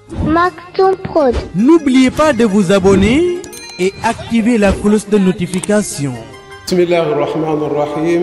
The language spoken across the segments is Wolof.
Maktoum Prod. N'oubliez pas de vous abonner et activer la cloche de notification. بسم الله الرحمن الرحيم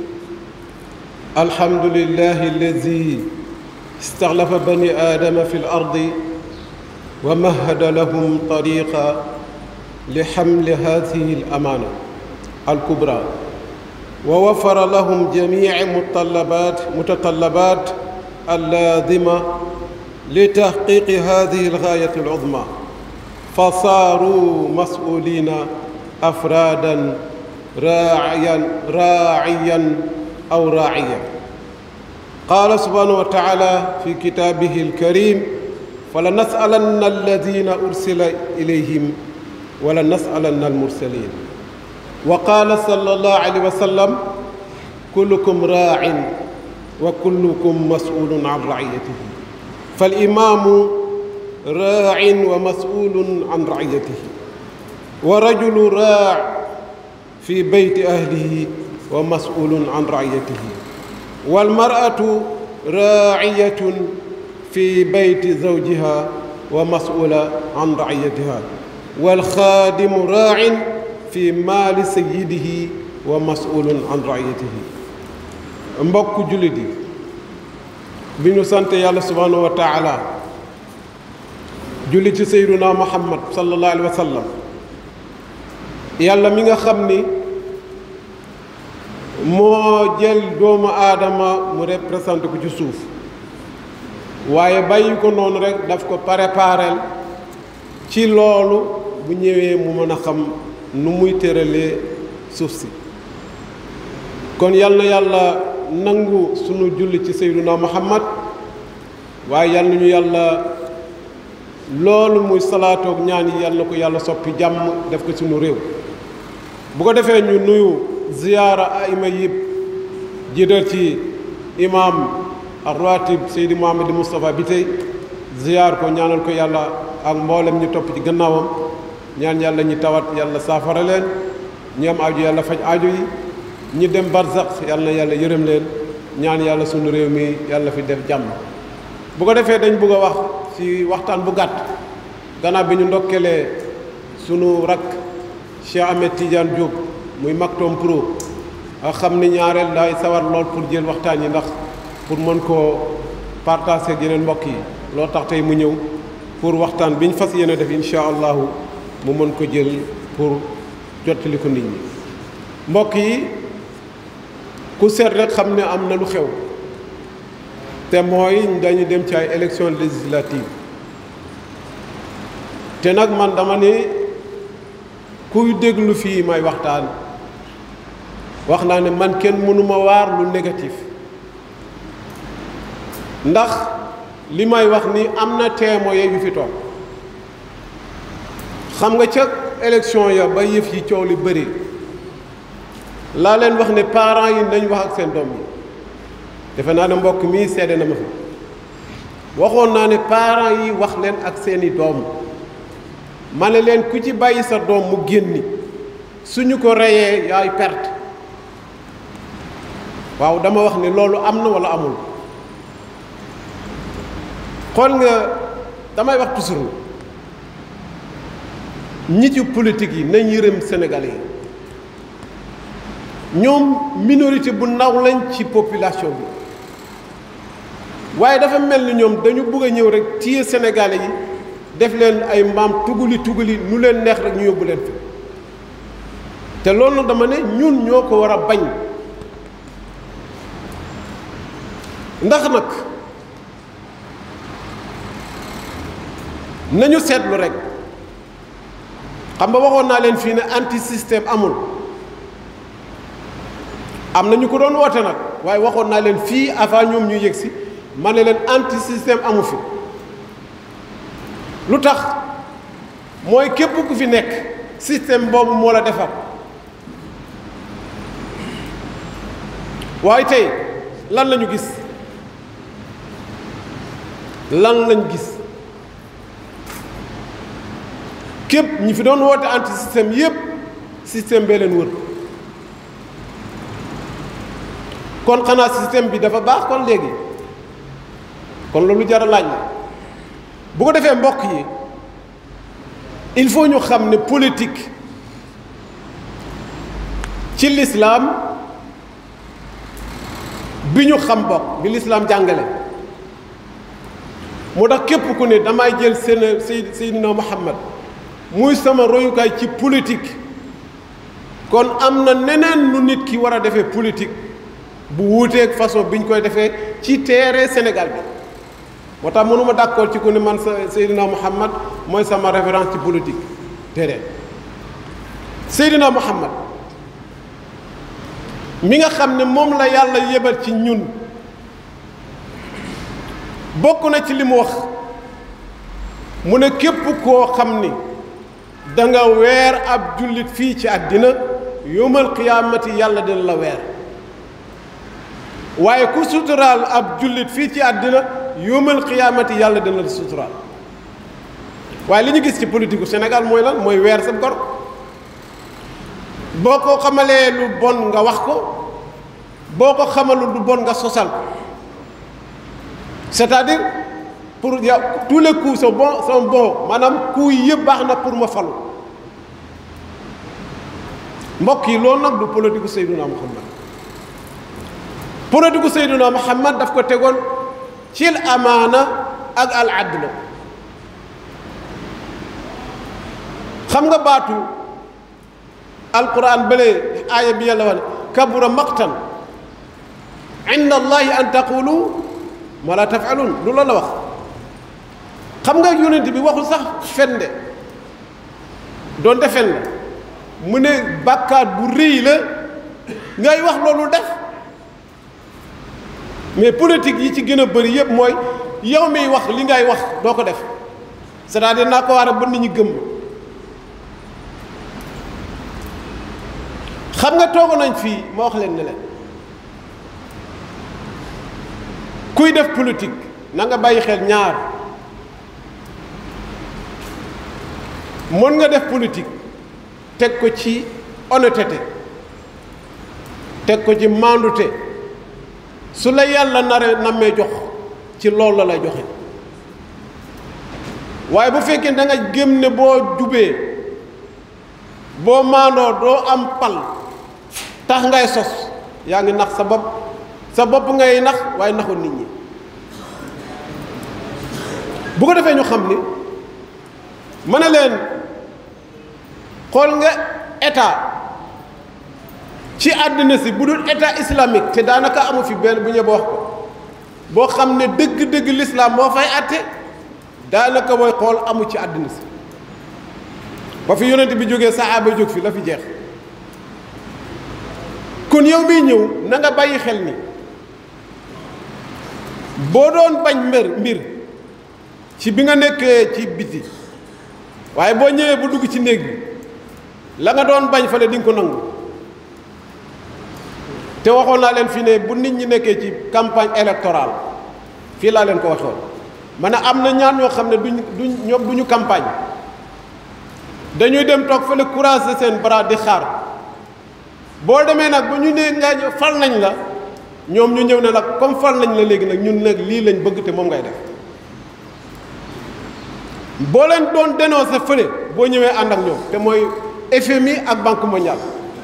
الحمد لله الذي استغلف بني آدم في الأرض ومهد لهم طريقا لحمل هذه الأمانة الكبرى ووفر لهم جميع متطلبات متطلبات اللازمة لتحقيق هذه الغاية العظمى فصاروا مسؤولين أفرادا راعيا راعيا أو راعيا قال سبحانه وتعالى في كتابه الكريم فلنسألن الذين أرسل إليهم ولنسألن المرسلين وقال صلى الله عليه وسلم كلكم راع وكلكم مسؤول عن رعيته فالإمام راع ومسؤول عن رعيته ورجل راع في بيت أهله ومسؤول عن رعيته والمرأة راعية في بيت زوجها ومسؤولة عن رعيتها والخادم راع في مال سيده ومسؤول عن رعيته mbokk jullit yi bi ñu sant yàlla subhanahu wa taala julli ci sayyiduna muhammad sallallahu alayhi wa sallam yàlla mi nga xam ni moo jël doomu aadama mu représenté ko ci suuf waaye bàyyi ko noonu rek daf ko préparel ci loolu bu ñëwee mu mën a xam nu muy tëralee suuf si kon yal na yàlla nangu sunu julli ci sayyiduna muhammad waaye yal nañu yàlla loolu muy salaatoog ñaan yi yal na ko yàlla soppi jàmm def ko sunu réew bu ko defee ñu nuyu ziyaara aima yëpp jiital ci imam ar-ratib Seydi Mouhamed Moustapha bi tey ziyaar ko ñaanal ko yàlla ak mboolem ñu topp ci gannaawam ñaan yàlla ñi tawat yàlla saafara leen ñi am aju yàlla faj aju yi ñi dem barzaq yàlla na yàlla yërëm leen ñaan yàlla sunu réew mi yàlla fi def jàmm bu ko defee dañ bëgg a wax ci waxtaan bu gàtt gannaaw bi ñu ndokkelee sunu rakk Cheikh Ahmed Tidiane Diop muy Maktoum Pro ak xam ni ñaareel daay sawar lool pour jël waxtaan yi ndax pour mën koo partager ak yeneen mbokk yi loo tax tey mu ñëw pour waxtaan bi ñu fas yéene def incha allahu mu mën ko jël pour jottali ko nit ñi mbokk yi ku seet rek xam ne am na lu xew te mooy dañu dem ci ay élection législative te nag man dama ne kuy déglu fii may waxtaan wax naa ne man kenn mënuma waar lu négatif ndax li may wax ni am na témoin yu fi toog xam nga ca élection ya ba yëf yi coow li bëri laa leen wax ne parents yi nañ wax ak seen doom yi defe naa ne mbokk mii seede na ma fi waxoon naa ne parents yi wax leen ak seeni doom ma ne leen ku ci bàyyi sa doom mu génni suñu ko reyee yaay perte waaw dama wax ne loolu am na walla amul xool nga damay wax toujours ñi ci politique yi nañ yërëm Sénégalais yi ñoom minorité bu ndaw lañ ci population bi waaye dafa mel ni ñoom dañu bëgg a ñëw rek téye Sénégalais yi def leen ay mbaam tugali tugali nu leen neex rek ñu yóbbu leen fi te loolu nag dama ne ñun ñoo ko war a bañ ndax nag nañu seetlu rek xam nga waxoon naa leen fii ne anti système amul am na ñu ko doon woote nag waaye waxoon naa leen fii avant ñoom ñu yëg si ma ne leen anti système amu fi lu tax mooy képp ku fi nekk système boobu moo la defar waaye tey lan lañu gis lan lañ gis képp ñi fi doon woote anti système yépp système bee leen wër kon xanaa système bi dafa baax kon léegi kon loolu jar a laaj la bu ko defee mbokk yi il faut ñu xam ne politique ci lislaam bi ñu xam bokk bi lislaam jàngale moo tax képp ku ne damay jël seen Seydina Muhammad muy sama royukaay ci politique kon am na neneen nu nit ki war a defee politique bu wuuteeg façon bi ñu koy defee ci terrain Sénégal bi moo tax mënuma d'accord ci ku ne man sa Seydina Muhammad mooy sama référence ci politique terrain Seydina Muhammad mi nga xam ne moom la yàlla yebal ci ñun bokk na ci li mu wax mu ne képp koo xam ni da nga weer ab jullit fii ci àddina yowmal qiyaamati yàlla dina la weer waaye ku suturaal ab jullit fii ci àddina yowmal qiyaamati yàlla dina la suturaal waaye li ñu gis ci politique gu Sénégal mooy lan mooy weer sa gor boo ko xamalee lu bon nga wax ko boo ko xamalul lu bon nga sosal ko c'est-à-dire pour yow tous les coups sont bons sont bons maanaam coups yi yëpp baax na pour ma falu mbokk yi loolu nag du politique Seydina Muhammad politique Seydina Muhammad daf ko tegoon ci amaana ak al adl xam nga baatu alquran bële aaya bi yàlla wax ne kabura maqtan inda allahi an taqulu ma la tafalun lu la la wax xam nga yonent bi waxul sax fen de doonte fen la mu ne bàkkaat bu rëy la ngay wax loolu def mais politique yi ci gën a bëri yëpp mooy yow miy wax li ngay wax doo ko def c'est-à-dire naa ko war a ba nit ñi gëm xam nga toogo nañ fii ma wax leen ne leen kuy def politique na nga bàyyi xel ñaar mën nga def politique teg ko ci honnêteté teg ko ci mandute su la yàlla nare nammee jox ci loolu la lay joxe waaye bu fekkee da nga gëm ne boo jubee boo maandoo doo am pal tax ngay sos yaa ngi nax sa bopp sa bopp ngay nax waaye naxul nit ñi bu ko defee ñu xam ni ma ne leen xool nga état ci àddina si bu dul état islamique te daanaka amu fi benn bu ñëw wax ko boo xam ne dëgg-dëgg l'islam moo fay àtte daanaka mooy xool amu ci àddina si ba fi yonent bi jógee saxaaba jóg fi la fi jeex kon yow miy ñëw na nga bàyyi xel ni boo doon bañ mbir mbir ci bi nga nekkee ci biti waaye boo ñëwee bu dugg ci néeg bi la nga doon bañ fale di nga ko nangu te waxoon naa leen fii ne bu nit ñi nekkee ci campagne électorale fii laa leen ko waxoon ma ne am na ñaan ñoo xam ne duñ duñ ñoom duñu campagne dañuy dem toog fële courage seen bras di xaar boo demee nag bu ñu nee nga fal nañ la ñoom ñu ñëw ne la comme fal nañ la léegi nag ñun nag lii lañ bëgg te moom ngay def boo leen doon dénoncé fële boo ñëwee ànd ak ñoom te mooy FMI ak banque mondiale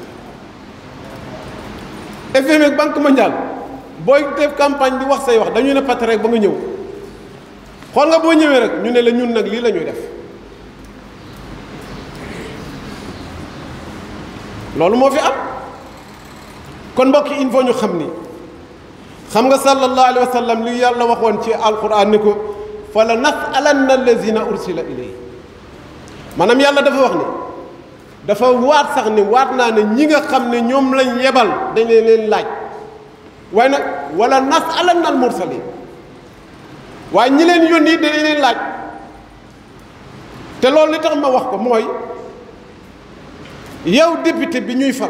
FMI ak banque mondiale booy def campagne di wax say wax dañuy ne pat rek ba nga ñëw xool nga boo ñëwee rek ñu ne la ñun nag lii la ñuy def loolu moo fi am kon mbokk yi il faut ñu xam ni xam nga sallallahu alayhi wa sallam li yàlla waxoon ci alquran ni ko fa la nasalanna allazina ursila ilayhi maanaam yàlla dafa wax ni dafa waat sax ni waat naa ne ñi nga xam ne ñoom lañ yebal dañ leen leen laaj waaye nag wala nasalanna al mursalin waaye ñi leen yónni dañ leen laaj te loolu li tax ma wax ko mooy yow député bi ñuy fal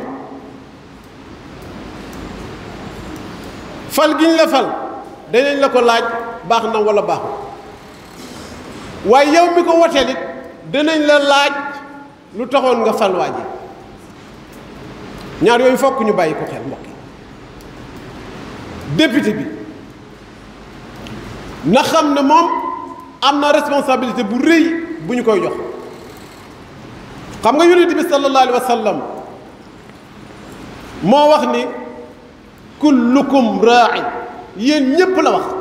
fal gi ñu la fal danañ la ko laaj baax na wala baaxul waaye yow mi ko woteel it danañ la laaj lu taxoon nga fal waa ji ñaar yooyu fokk ñu bàyyi ko xel mbokk yi député bi na xam ne moom am na responsabilité bu rëy bu ñu koy jox xam nga yonent bi sallallahu alayhi wa sallam moo wax ni kullukum raa'in yéen ñépp la wax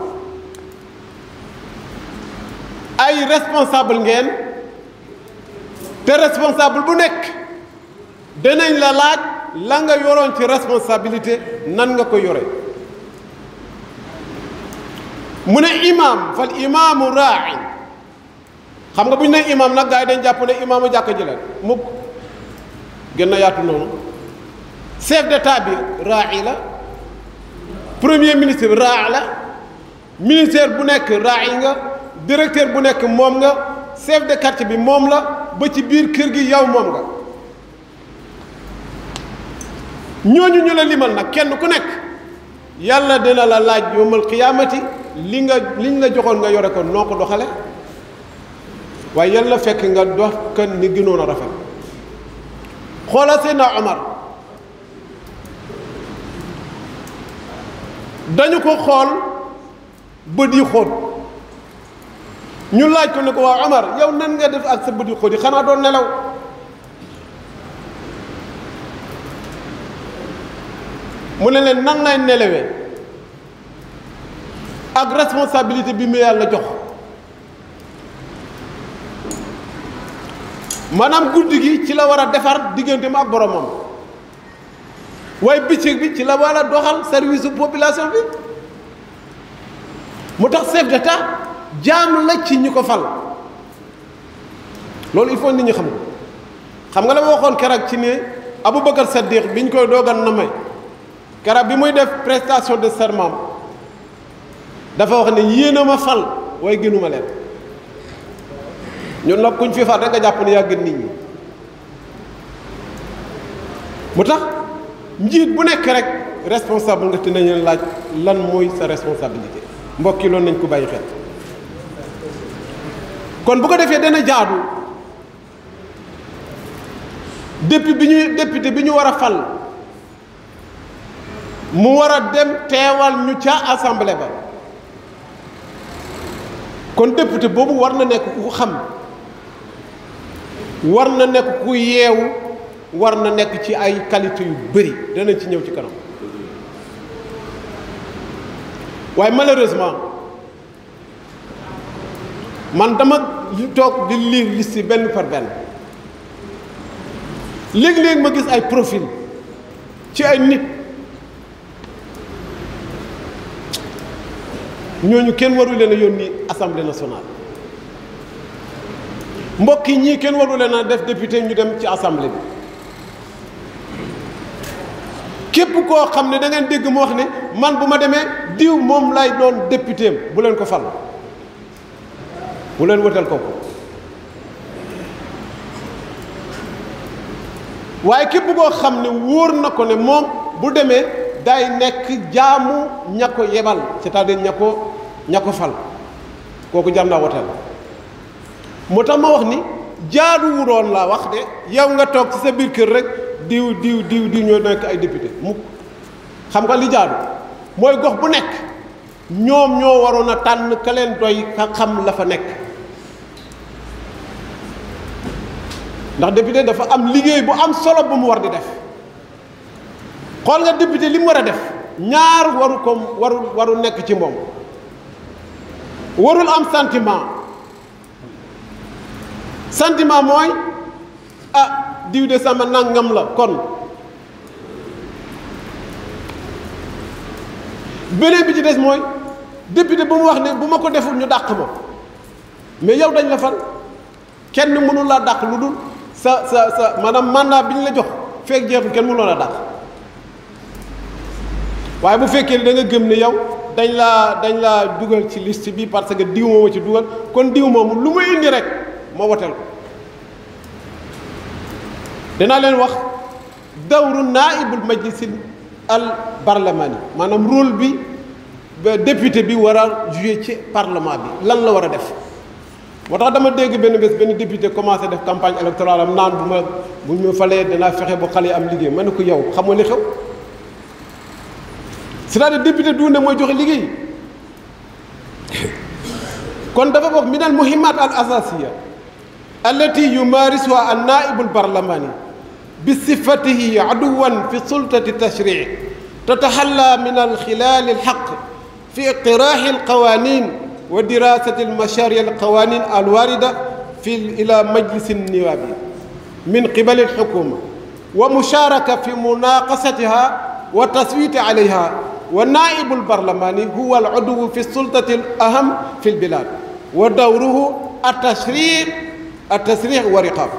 ay responsable ngeen te responsable bu nekk danañ la laaj la nga yoroon ci responsabilité nan nga ko yore mu ne imaam fal imaamu raa'in xam nga bu ñu nee imaam nag gars yi dañ jàpp ne imaamu jàkka ji la mukk gën na yaatu noonu chef d'état bi raa'i la premier ministre bi raa'i la ministère bu nekk raa'i nga directeur bu nekk moom nga chef de quartier bi moom la ba ci biir kër gi yow moom nga ñooñu ñu la limal nag kenn ku nekk yàlla dina la laaj yawmal qiyaamati li nga liñ la joxoon nga yore ko noo ko doxale waaye yàlla fekk nga dox kan ni gënoon a rafet xoolal Seydina Omar dañu ko xool bët yi xóot ñu laaj ko ne ko waa Omar yow nan nga def ak sa bët yi xóot yi xanaa doon nelaw mu ne leen nan lay nelawee ak responsabilité bi mu yàlla jox maanaam guddi gi ci la war a defar digganteem ak boromam waaye bëccëg bi ci la war a doxal service su population bi mu tax chef d'état jaam la ci ñu ko fal loolu il faut nit ñi xam ko xam nga la ma waxoon keroog ci ne Aboubacar Saddiq bi ñu koy doogan na may keroog bi muy def prestation de serment dafa wax ne yéen a ma fal waaye gënuma leen ñun nag kuñ fi fal rek nga jàpp ne yaa gën nit ñi mu tax njiit bu nekk rek responsable nga te nañu laaj lan mooy sa responsabilité mbokk yi loolu nañ ko bàyyi xel kon bu ko defee dana jaadu depuis bi ñuy député bi ñu war a fal mu war a dem teewal ñu ca assemblée ba kon député boobu war na nekk ku xam war na nekk ku yeewu war na nekk ci ay qualité yu bëri danañ ci ñëw ci kanam waaye malheureusement man dama toog di lire liste yi benn par benn léegi-léegi ma gis ay profil ci ay nit ñooñu kenn waru leen a yónni assemblée nationale mbokk yi ñii kenn waru leen a def député ñu dem ci assemblée bi képp koo xam ne da ngeen dégg mu wax ne man bu ma demee diw moom lay doon député bu leen ko fal bu leen wëtal kooku waaye képp koo xam ne wóor na ko ne moom bu demee day nekk jaamu ña ko yebal c'est-à-dire ña ko ña ko fal kooku jar naa woteel moo tax ma wax ni jaaduwu doon laa wax de yow nga toog ci sa biir kër rek diw diw diw diw ñoo nekk ay député mukk xam nga li jaadu mooy gox bu nekk ñoom ñoo waroon a tànn ka leen doy ka xam la fa nekk ndax député dafa am liggéey bu am solo bu mu war di def xool nga député li mu war a def ñaar waru ko waru waru nekk ci moom warul am sentiment sentiment mooy ah diw de sama nangam la kon beneen bi ci des mooy député bu mu wax ne bu ma ko deful ñu dàq ma mais yow dañ la fal kenn mënu laa dàq lu dul sa sa sa maanaam mandat bi ñu la jox feek jeexul kenn mënuloo la dàq waaye bu fekkee da nga gëm ne yow dañ laa dañ laa dugal ci liste bi parce que diw moo ci dugal kon diw moomu lu muy indi rek moo woteel ko dinaa leen wax dawru naaibul majlis al parlemani maanaam rôle bi ba député bi war a jouer ci parlement bi lan la war a def moo tax dama dégg benn bés benn député commencé def campagne électorale am naan bu ma bu ñu falee danaa fexe ba xale yi am liggéey ma ne ko yow xamoo li xew c'est-à-dire député du ne mooy joxe liggéey kon dafa bokk min al muhimmat al asasiya allati yumarisuha an naibu albarlamani bi sifatihi aduwan fi sultati tashrii tataxalla min alxilal alxaq fi iqtiraxi alqawanin wa dirasati almashari alqawanin alwarida fi ila majlis النواب من قبل الحكومة ومشاركة في مناقشتها والتصويت عليها والنائب البرلماني هو العضو في السلطة الأهم في البلاد ودوره التشريع التسريع ورقاب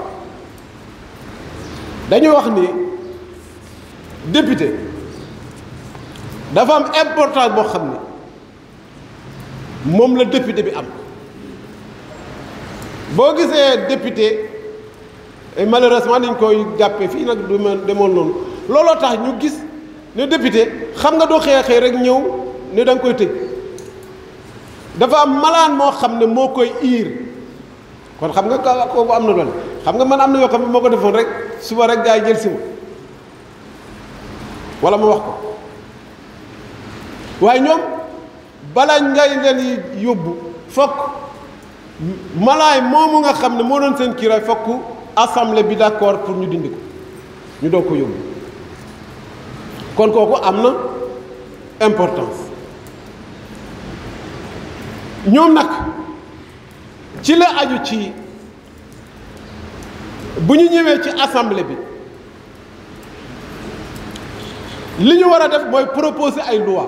dañu wax ni député dafa am importance boo xam ni moom la député bi am boo gisee député malheureusement dañ koy jàppee fii nag du ma demoon noonu looloo tax ñu gis ne député xam nga doo xëy xëy rek ñëw ne da nga koy tëj dafa am malaan moo xam ne moo koy iir kon xam nga ka kooku am na doole xam nga man am na yoo xam ne moo ko defoon rek suba rek gaa yi jël si ma wala ma wax ko waaye ñoom bala ngay leen yóbbu fokk malaay moomu nga xam ne moo doon seen kiiraay fokk assemblée bi d'accord pour ñu dindi ko ñu doog ko yóbbu kon kooku am na importance ñoom nag ci la aju ci bu ñu ñëwee ci assemblée bi li ñu war a def mooy proposer ay loi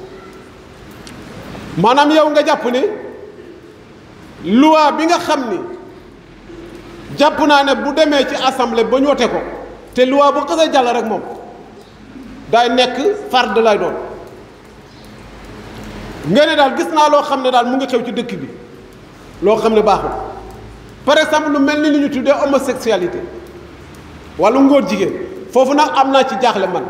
maanaam yow nga jàpp ne loi bi nga xam ni jàpp naa ne bu demee ci assemblée ba ñu wote ko te loi bu xasee jàll rek moom day nekk farde lay doon nga ne daal gis naa loo xam ne daal mu ngi xew ci dëkk bi loo xam ne baaxul par exemple lu mel ni li ñu tuddee homosexualité wala ngóor jigéen foofu nag am naa ci jaaxle man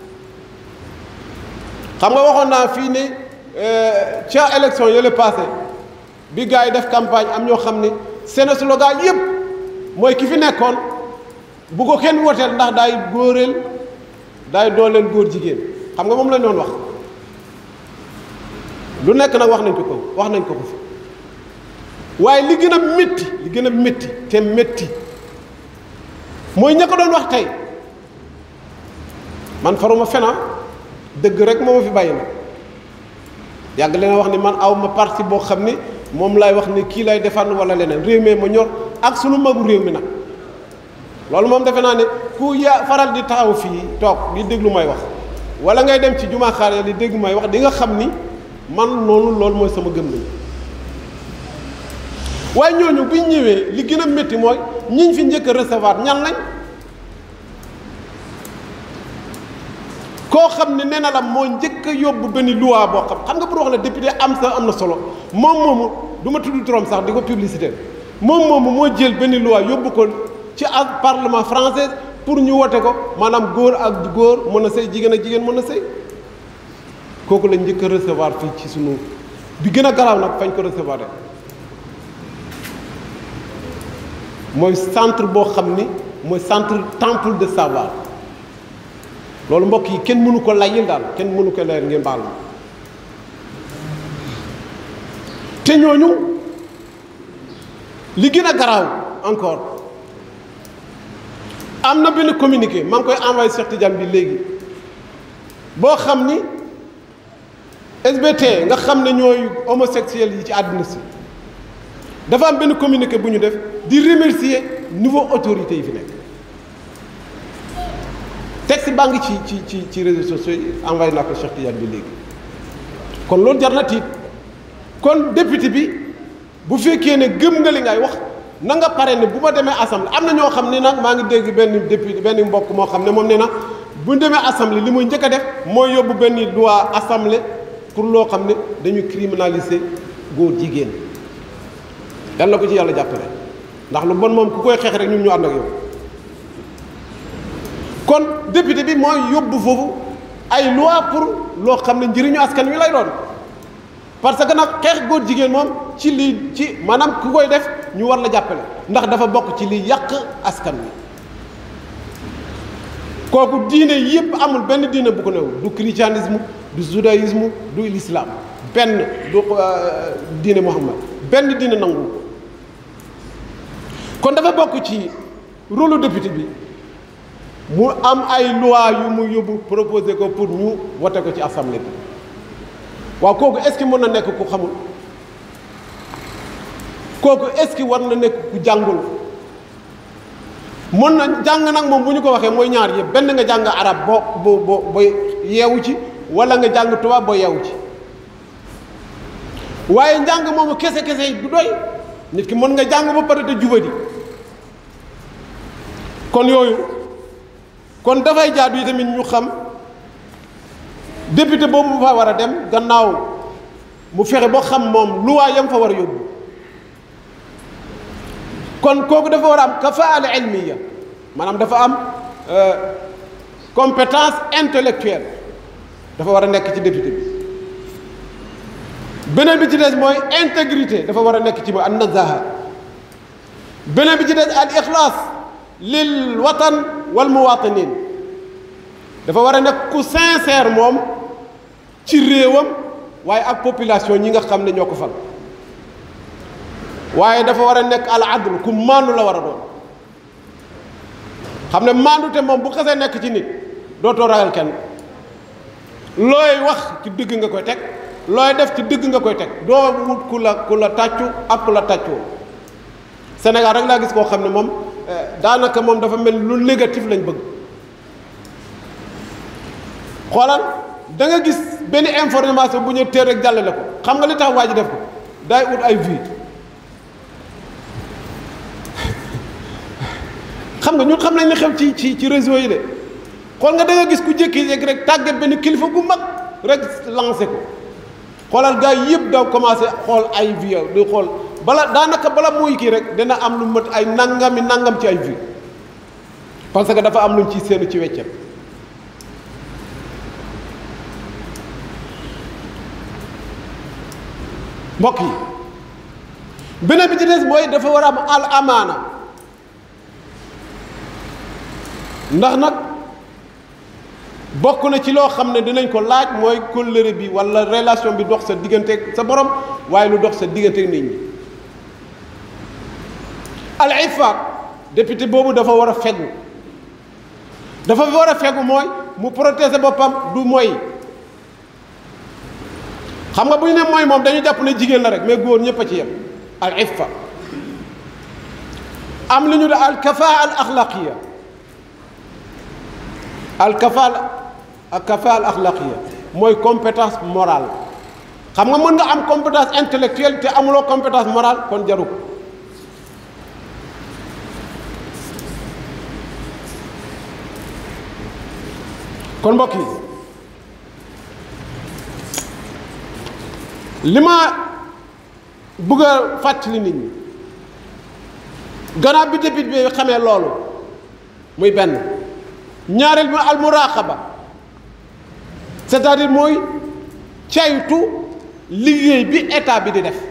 xam nga waxoon naa fii ne ca élection yële passé bi gars yi def campagne am ñoo xam ne seen slogan yëpp mooy ki fi nekkoon bu ko kenn woteel ndax daay góoreel daay dooleel góor jigéen xam nga moom la ñu doon wax lu nekk nag wax nañ ko ko wax nañ ko ko fi waaye li gën a métti li gën a métti te métti mooy ña ko doon wax tey man faruma fena dëgg rek moo ma fi bàyyi nag yàgg leen wax ni man aw ma parti boo xam ni moom lay wax ni kii lay defar wala leneen réew mi ma ñor ak sunu magu réew mi nag loolu moom defe naa ne ku ya faral di taxaw fii toog di déglu may wax wala ngay dem ci jumaa xaar ya di dégg may wax di nga xam ni man noonu loolu mooy sama gëm-gëm waaye ñooñu bu ñu ñëwee li gën a métti mooy ñiñ fi njëkk a recevoir ñan lañ koo xam ne nee na la moo njëkk a yóbbu benn loi boo xam xam nga pour wax la député am sa am na solo moom moomu du ma tudd turam sax di ko publicité moom moomu moo jël benn loi yóbbu ko ci ak parlement français pour ñu wote ko maanaam góor ak góor mën a sëy jigéen ak jigéen mën a sëy kooku lañ njëkk a recevoir fii ci sunu bi gën a garaaw nag fañ ko recevoir rek mooy centre boo xam ni mooy centre temple de savoir loolu mbokk yi kenn mënu ko layil daal kenn mënu ko layil ngeen baal ma te ñooñu li gën a garaaw encore am na benn communiqué maa ngi koy envoyé Cheikh Tidiane bi léegi boo xam ni SBT nga xam ne ñooy homosexuels yi ci àdduna si dafa am benn communiqué bu ñu def di remercier nouveau autorité yi fi nekk texte baa ngi ci ci ci ci réseaux sociaux yi envoyé naa ko Cheikh Tidiane bi léegi kon loolu jar na tiit kon député bi bu fekkee ne gëm nga li ngay wax na nga pare ne bu ma demee assemblée am na ñoo xam ne nag maa ngi dégg benn député benn mbokk moo xam ne moom nee na bu ñu demee assemblée li muy njëkk a def mooy yóbbu benn loi assemblée pour loo xam ne dañu criminaliser góor jigéen yàlla ko ci yàlla jàppale ndax lu bon moom ku koy xeex rek ñun ñu ànd ak yow kon député bi mooy yóbbu foofu ay loi pour loo xam ne njëriñu askan wi lay doon parce que nag xeex góor jigéen moom ci lii ci maanaam ku koy def ñu war la jàppale ndax dafa bokk ci liy yàq askan wi kooku diine yépp amul benn diine bu ko new du christianisme du judaïsme du l'islam benn du diine Muhammad benn dina nangu ko kon dafa bokk ci rôle député bi mu am ay loi yu mu yóbbu proposé ko pour ñu wote ko ci assemblée bi waaw kooku est-ce que mën na nekk ku xamul kooku est-ce que war na nekk ku jàngul mën na jàng nag moom bu ñu ko waxee mooy ñaar yëpp benn nga jàng arab boo boo boo boo yeewu ci wala nga jàng tubaab boo yeewu ci waaye njàng moomu kese kese yi du doy nit ki mën nga jàng ba pare te jubadi kon yooyu kon dafay jaadu yi tamit ñu xam député boobu bu fa war a dem gannaaw mu fexe ba xam moom luwaa yam fa war a yóbbu kon kooku dafa war a am kafaala ilmiya maanaam dafa am compétence intellectuelle dafa war a nekk ci député bi beneen bi ci des mooy intégrité dafa war a nekk ci mooy an nazaha beneen bi ci des al ixlaas lil watan wal muwatinin dafa war a nekk ku sincère moom ci réewam waaye ak population ñi nga xam ne ñoo ko fal waaye dafa war a nekk al adl ku maandu la war a doon xam ne maandu te moom bu xasee nekk ci nit dootoo ragal kenn looy wax ci dëgg nga koy teg looy def ci dëgg nga koy teg doo wut ku la ku la tàccu ak ku la tàccoo Sénégal rek laa gis koo xam ne moom daanaka moom dafa mel lu négatif lañ bëgg xoolal da nga gis benn information bu ñu teel rek jàllale ko xam nga li tax waa ji def ko day ut ay vues xam nga ñun xam nañ li xew ci ci ci réseau yi de xool nga da nga gis ku jékki-jékki rek tàggat benn kilifa bu mag rek lancé ko xoolal gars yi yëpp daw commencé xool ay vues di xool bala daanaka bala muy kii rek dina am lu mat ay nangami nangam ci ay vues parce que dafa am luñ ci seenu ci weccet mbokk yi beneen bi ci des mooy dafa war a am al amaana ndax nag bokk na ci loo xam ne dinañ ko laaj mooy kóllëre bi walla relation bi dox sa diggante sa borom waaye lu dox sa diggante nit ñi al ifaat député boobu dafa war a fegu dafa war a fegu mooy mu protéger boppam du mooy xam nga bu ñu ne mooy moom dañu jàpp ne jigéen la rek mais góor ñëpp a ci yem al iffa am li ñu de al kafaa al axlaqiya al kafaa al kafaa al axlaqiya mooy compétence morale xam nga mën nga am compétence intellectuelle te amuloo compétence morale kon jaru ko kon mbokk yi li ma bëgg a fàttali nit ñi gannaaw bi député bi xamee loolu muy benn ñaareel bi al muraqaba c'est-à-dire mooy caytu liggéey bi état bi di def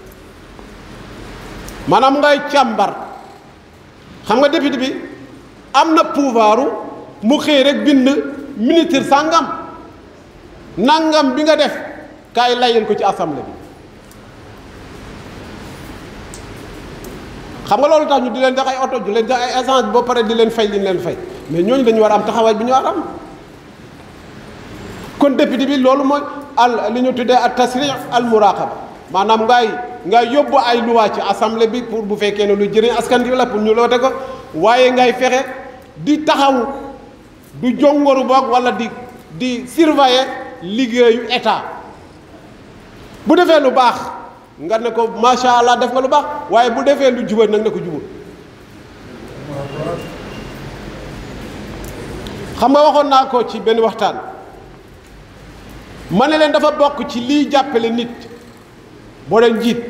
maanaam ngay càmbar xam nga député bi am na pouvoiru mu xëy rek bind ministre sàngam nangam bi nga def kaay layal ko ci assemblée bi xam nga loolu tax ñu di leen jox ay oto di leen jox ay essence ba pare di leen fay li ñu leen fay mais ñooñu dañu war a am taxawaay bi ñu war a am kon député bi loolu mooy al li ñu tuddee al tasrix al muraqaba maanaam ngay ngay yóbbu ay loi ci assemblée bi pour bu fekkee ne lu jëriñ askan wi la pour ñu loote ko waaye ngay fexe di taxaw du jongoru boog wala di di surveiller liggéeyu état bu defee lu baax nga ne ko macha allah def nga lu baax waaye bu defee lu jubal nag ne ko jubal xam nga waxoon naa ko ci benn waxtaan ma ne leen dafa bokk ci liy jàppale nit boo leen jiit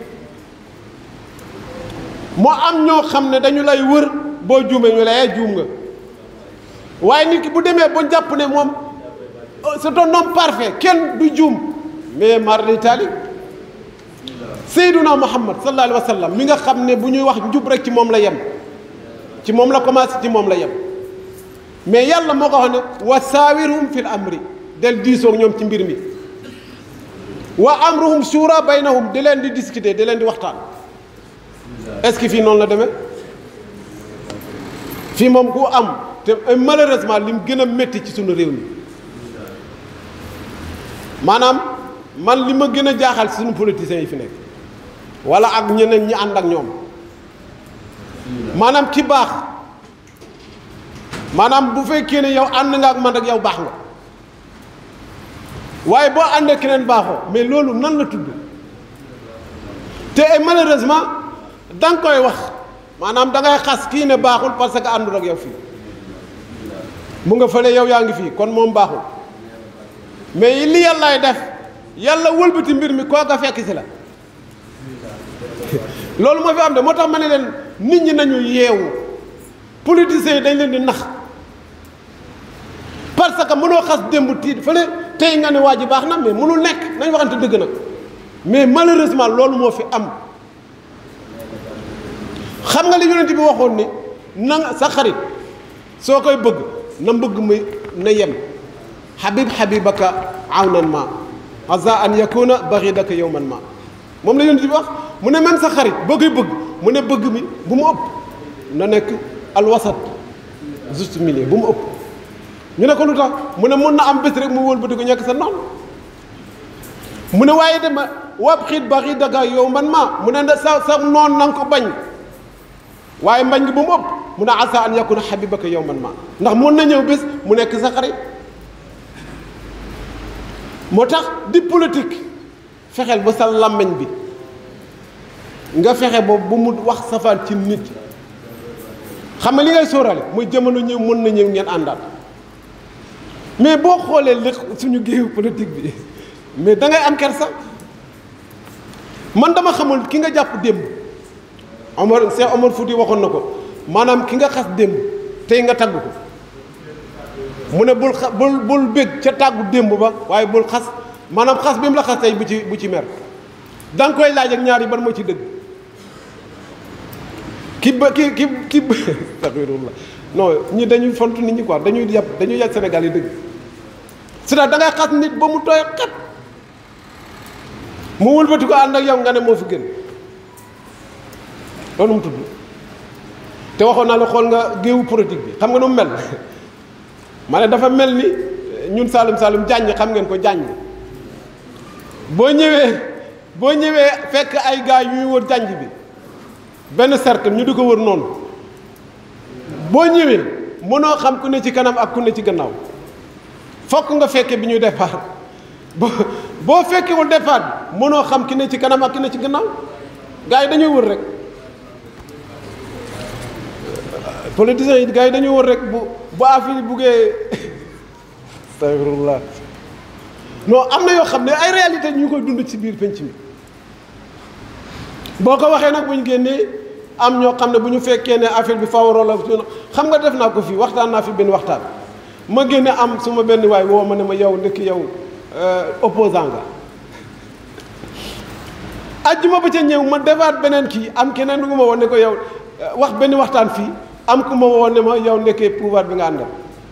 moo am ñoo xam ne dañu lay wër boo juumee ñu lay juum nga waaye nit ki bu demee ba jàpp ne moom c'est un homme parfait kenn du juum mais mar d'Italie Seyduna Muhammad sallallahu alayhi wa sallam mi nga xam ne bu ñuy wax njub rek ci moom la yem ci moom la commencé ci moom la yem mais yàlla moo ko wax ne wa saawirhum fil amri del diisoog ñoom ci mbir mi wa amruhum shura baynahum di leen di discuter di leen di waxtaan est-ce que fii noonu la demee fii moom ku am te malheureusement lim gën a métti ci suñu réew mi maanaam man li ma gën a jaaxal ci suñu politiciens yi fi nekk wala ak ñeneen ñi ànd ak ñoom maanaam ki baax maanaam bu fekkee ne yow ànd nga ak man rek yow baax nga waaye boo àndee keneen baaxoo mais loolu nan la tudd te malheureusement da nga koy wax maanaam da ngay xas kii ne baaxul parce que àndul ak yow fii mu nga fële yow yaa ngi fii kon moom baaxul mais li yàllaay def yàlla wëlbati mbir mi kooka fekk si la loolu moo fi am de moo tax ma ne leen nit ñi nañu yeewu politiciens yi dañ leen di nax parce que mënoo xas démb tiit fële tey nga ne waa ji baax na mais mënul nekk nañ waxante dëgg nag mais malheureusement loolu moo fi am xam nga li yonent bi waxoon ni na nga sa xarit soo koy bëgg na mbëgg muy na yem habib habibaka awnan ma asa an yakuna baxidaka yowman ma moom la yonent bi wax mu ne même sa xarit boo koy bëgg mu ne bëgg mi bu mu ëpp na nekk alwasat juste milieu bu mu ëpp ñu ne ko lu tax mu ne mun na am bés rek mu wëlbati ko ñekk sa noonu mu ne waaye dama wab xiit baxidaka yow man ma mu ne sa sa noon na nga ko bañ waaye mbañ gi bu mu ëpp mu ne asa an yakuna habibaka yow man ma ndax mun na ñëw bés mu nekk sa xarit moo tax di politique fexeel ba sa làmmiñ bi nga fexe boobu bu mu wax safaan ci nit xam nga li ngay sóorale muy jamono ñëw mën na ñëw ngeen àndaat mais boo xoolee li suñu géewu politique bi mais da ngay am kersa man dama xamul ki nga jàpp démb Omar Cheikh Omar Fouti waxoon na ko maanaam ki nga xas démb tey nga tagg ko mu ne bul xa bul bul bég ca tàggu démb ba waaye bul xas maanaam xas bi mu la xas tey bu ci bu ci mer da nga koy laaj ak ñaar yi ban moo ci dëgg ki ba ki ki ki astaghfirullah non ñi dañuy fontu nit ñi quoi dañuy yàpp dañuy yàgg Sénégal yi dëgg c'est-à-dire da ngay xas nit ba mu tooy xat mu wëlbati ko ànd ak yow nga ne moo fi gën loolu mu tudd te waxoon naa la xool nga géewu politique bi xam nga nu mu mel ma ne dafa mel ni ñun Saalum Saalum jàññ xam ngeen ko jàññ boo ñëwee boo ñëwee fekk ay gars yuy wër jànj bi benn cercle ñu di ko wër noonu boo ñëwee mënoo xam ku ne ci kanam ak ku ne ci gannaaw fokk nga fekke bi ñuy départ boo boo fekkewul départ bi mënoo xam ki ne ci kanam ak ki ne ci gannaaw gars yi dañuy wër rek politiciens yi gars yi dañuy wër rek bu bu affaire buggee astagfirullah non am na yoo xam ne ay réalité ñu koy dund ci biir penc mi boo ko waxee nag bu ñu génnee am ñoo xam ne bu ñu fekkee ne affaire bi fawaroo la xam nga def naa ko fii waxtaan naa fi benn waxtaan ma génne am su ma benn waay woo ma ne ma yow ndekki yow opposant nga ajjuma ba ca ñëw ma defaat beneen kii am keneen ku ma woon ne ko yow wax benn waxtaan fii am ku ma woon ne ma yow ndekkee pouvoir bi nga àndal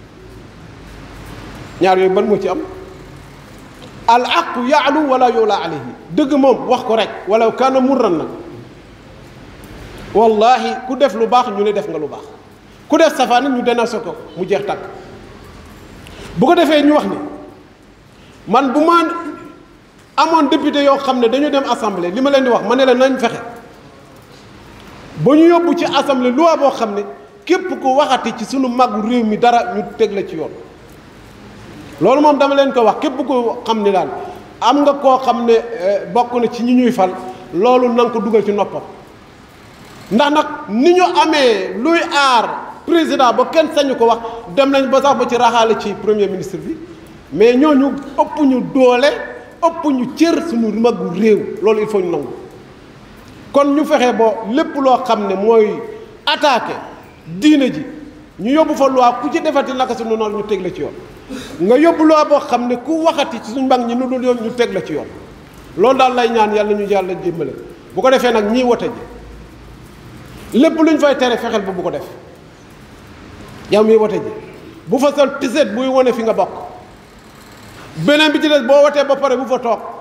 ñaar yooyu ban moo ci am al aqu yaalu wala yoola alayhi dëgg moom wax ko rek wala kaana murran nag wallahi ku def lu baax ñu ne def nga lu baax ku def safaan ñu dénoncé ko mu jeex tàkk bu ko defee ñu wax ni man bu ma amoon député yoo xam ne dañu dem assemblée li ma leen di wax ma ne la nañ fexe ba ñu yóbbu ci assemblée loi boo xam ne képp ku waxati ci sunu màggu réew mi dara ñu teg la ci yoon loolu moom dama leen ko wax képp ko xam ni daal am nga koo xam ne bokk na ci ñi ñuy fal loolu na nga ko dugal ci noppam ndax nag ni ñu amee luy aar président ba kenn sañu ko wax dem nañ ba sax ba ci raxaale ci premier ministre bi mais ñooñu ëpp ñu doole ëpp ñu cër suñu magu réew loolu il faut ñu nangu kon ñu fexe ba lépp loo xam ne mooy attaqué diine ji ñu yóbbu fa loi ku ci defati naka suñu noonu ñu teg la ci yoon nga yóbbu loi boo xam ne ku waxati ci suñu mbag ñi nu dul yoon ñu teg la ci yoon loolu daal lay ñaan yàlla ñu yàlla jémbale bu ko defee nag ñii wote ji lépp lu ñu fay tere fexeel ba bu ko def yow mii wote ji bu fa sol tiset buy wone fi nga bokk beneen bi ci des boo wotee ba pare bu fa toog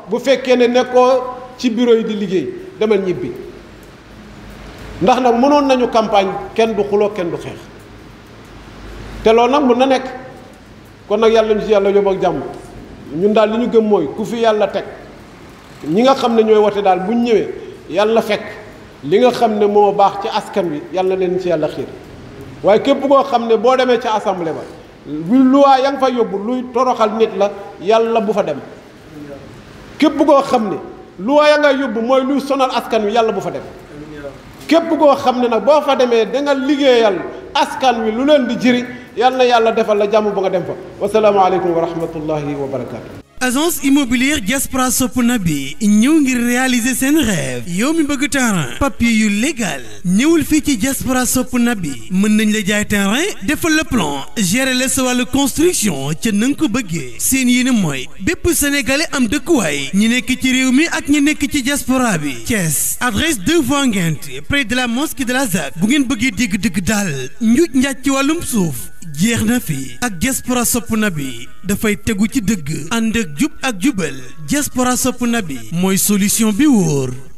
bu fekkee ne nekkoo ci bureau yi di liggéey demal ñibbi ndax nag mënoon nañu campagne kenn du xuloo kenn du xeex te loolu nag mën na nekk kon nag yàlla ñu ci yàlla yóbbu ak jàmm ñun daal li ñu gëm mooy ku fi yàlla teg ñi nga xam ne ñooy wote daal bu ñu ñëwee yàlla fekk li nga xam ne moo baax ci askan wi yàlla leen ci yàlla xiir waaye képp koo xam ne boo demee ca assemblée ba luy luwaa ya nga fa yóbbu luy toroxal nit la yàlla bu fa dem képp koo xam ne luwaa ya nga yóbbu mooy luy sonal askan wi yàlla bu fa dem képp koo xam ne nag boo fa demee da nga liggéeyal askan wi lu leen di jëriñ yal na yàlla defal la jàmm ba nga dem fa wasalaamaaleykum wa rahmatullahi wa barakaatu. agence immobilière Diaspora Sopp Nabi ñëw ngir réaliser seen rêve yow mi bëgg terrain papier yu légal ñëwul fii ci Diaspora Sopp Nabi mën nañ la jaay terrain defal le plan gérer la sa wàllu construction ca na nga ko bëggee seen yéene mooy bépp sénégalais am dëkkuwaay ñi nekk ci réew mi ak ñi nekk ci diaspora bi Thiès adresse 2 voies Nguinth près de la mosquée de la ZAC bu ngeen bëggee dégg dëgg daal njuuj njaaj ci wàllum suuf jeex na fi ak diaspora sopp na bi dafay tegu ci dëgg ànd ak jub ak jubal diaspora sopp na bi mooy solution bi wóor